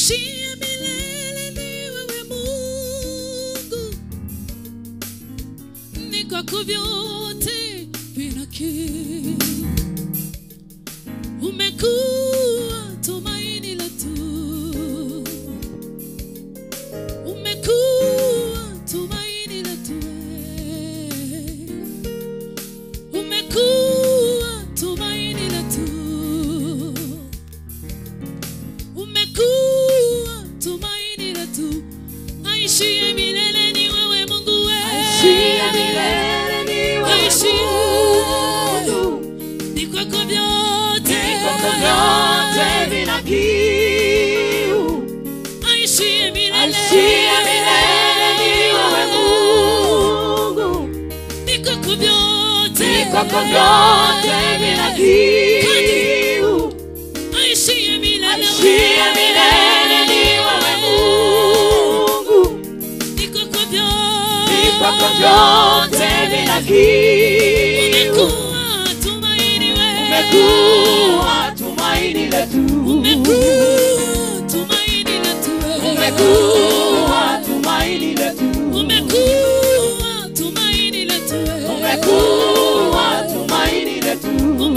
aishie milele ni wewe Mungu, ni kwako vyote vinakiri. Umekuwa tumaini letu, umekuwa tumaini letu, umekuwa tumaini letu umekuwa tumaini letu, aishie milele ni wewe Mungu wewe, Aishie milele ni wewe Aishie. Mungu. ni kwako vyote, Vikombe vyote vina kiu. aishie milele, Aishie milele ni wewe Mungu. ni kwako vyote, Vikombe vyote vina kiu. aishie milele, Aishie milele ni wewe Mungu. ni kwako vyote, Vikombe vyote vina kiu. umekuwa tumaini wewe, Umekuwa tumaini letu. umekuwa tumaini letu wewe. Umekuwa tumaini letu. umekuwa tumaini letu wewe. Umekuwa tumaini letu.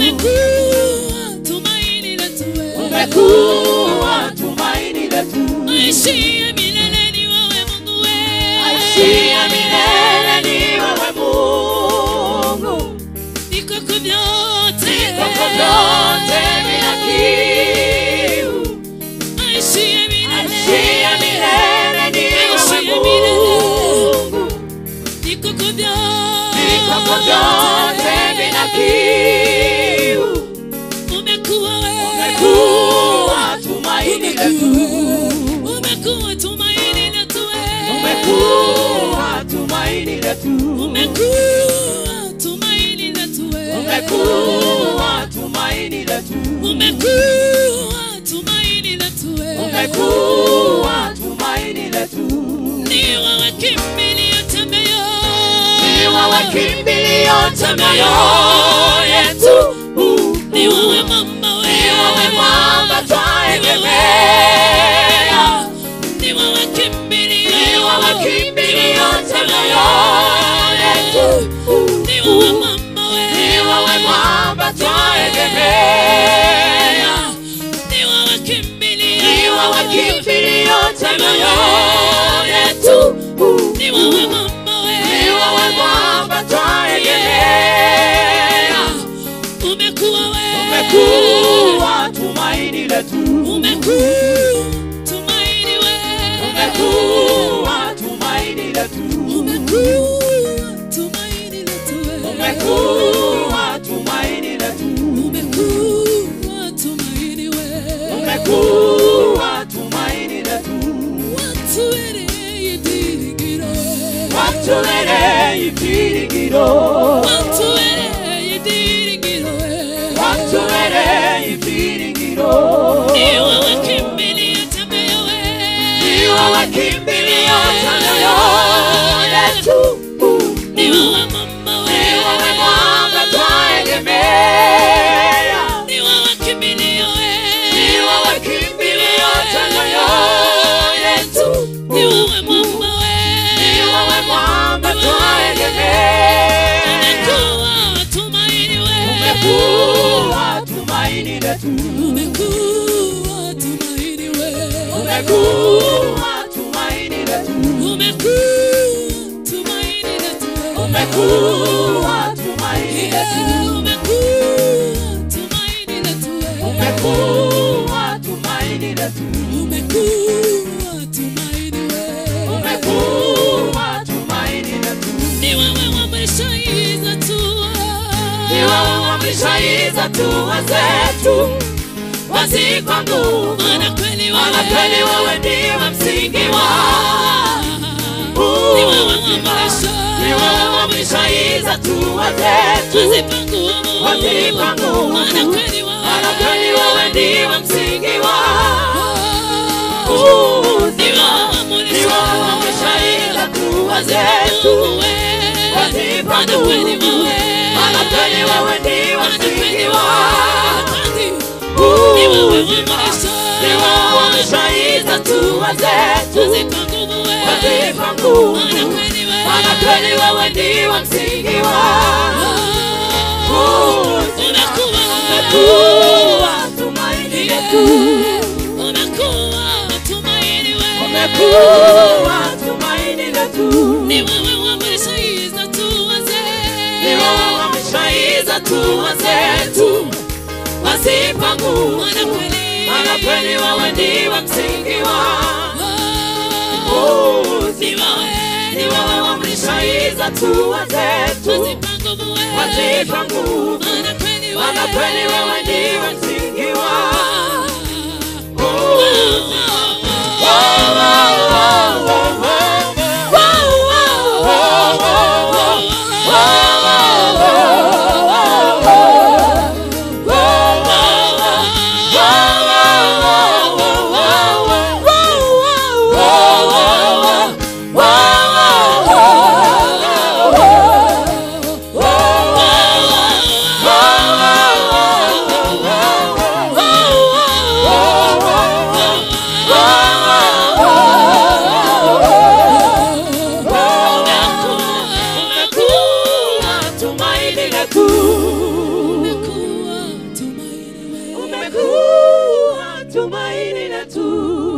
umekuwa tumaini letu wewe. Umekuwa tumaini letu. aishie milele ni wewe Mungu wewe. Aishie milele ni wewe Mungu. ni kwako vyote Vikombe vyote vina kiu. aishie milele Aishie milele ni wewe Aishie milele. Mungu. ni kwako Vikombe vyote vyote vina kiu. umekuwa wewe Umekuwa tumaini letu. umekuwa tumaini letu wewe. Umekuwa tumaini letu. umekuwa tumaini letu wewe. Umekuwa tumaini letu. umekuwa tumaini letu wewe. Umekuwa tumaini letu. ni wewe kimbilio cha mioyo. Ni wewe kimbilio cha mioyo yetu. ni wewe mama wewe. Ni wewe mwamba twaegemea. ni wewe kimbilio. Ni wewe kimbilio cha mioyo yetu. ni wewe mama wewe. Ni wewe mwamba twaegemea. ni wewe kimbilio. Ni wewe kimbilio cha mioyo yetu. ni wewe mama wewe. Ni wewe mwamba twaegemea. umekuwa wewe. Umekuwa tumaini letu. umekuwa tumaini wewe. Umekuwa tumaini letu. umekuwa tumaini letu wewe. Umekuwa tumaini letu. umekuwa tumaini wewe. Umekuwa tumaini letu. watubereye ibyiringiro Watubereye ibyiringiro. watubereye ibyiringiro Watubereye ibyiringiro. ni wowe kimbilio cha mioyo Ni wewe kimbilio cha mioyo yetu. ni wewe mama Ni wewe mwamba twaegemea. ni wewe kimbilio Ni wewe kimbilio cha mioyo yetu. ni wewe mama Ni wewe mwamba twaegemea. umekuwa tumaini wewe Umekuwa tumaini letu. umekuwa tumaini wewe Umekuwa tumaini letu. umekuwa tumaini letu wewe Umekuwa tumaini letu. umekuwa tumaini letu wewe Umekuwa tumaini letu. umekuwa tumaini wewe Umekuwa tumaini letu. ni wewe wameshaiza tu Ni wewe wameshaiza hatua zetu wazikwa nguvu Maana kweli maana kweli wewe wewe ndiwe msingi wa ni wewe wamesha ni wewe wameshaiza hatua zetu wazipa nguvu wazipa nguvu Maana kweli wewe maana kweli wewe ndiwe msingi wa Ni uzima wewe ni wewe wameshaiza hatua zetu wazipa Maana nguvu kweli wewe maana kweli wewe ndiwe Maana kweli msingi wewe wa Ni wewe uzima wamesha ni wewe wameshaiza hatua zetu wazipa nguvu wewe wazipa nguvu maana kweli wewe maana kweli wewe ndiwe msingi wa umekuwa umekuwa tumaini letu umekuwa tumaini wewe umekuwa tumaini letu ni wewe wameshaiza tu wazee ni wewe wameshaiza hatua zetu wazipa nguvu maana kweli maana kweli wewe ndiwe msingi wa ni wewe ni wewe wameshaiza hatua zetu wazipa nguvu wewe wazipa nguvu maana kweli maana kweli wewe ndiwe msingi wa umekuwa tumaini letu umekuwa tumaini wewe umekuwa tumaini letu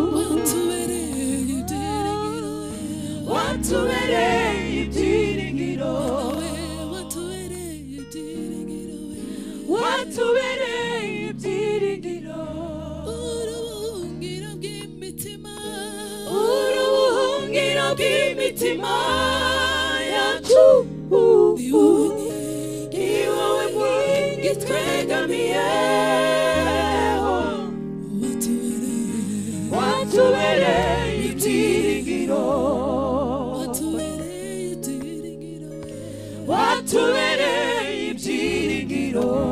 watubereye ibyiringiro watubereye ibyiringiro watubereye ibyiringiro watubereye ibyiringiro uruhungiro bw'imitima uruhungiro bw'imitima yacu ni wowe mwingi twegamiyeho watubereye watubereye ibyiringiro watubereye ibyiringiro watubereye ibyiringiro